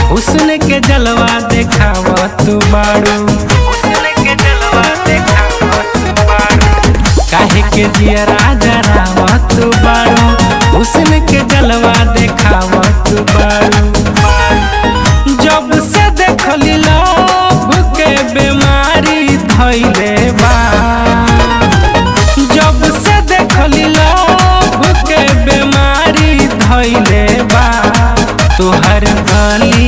हुस्न के जलवा देखावत बाड़ू हुस्न के जलवा देखावत बाड़ू काहे के जिया राजा रावत बाड़ू हुस्न के जलवा देखावत बाड़ू जब से देखली लव के बीमारी धैले बा जब से देखली लव के बीमारी धैले बा तोहर गली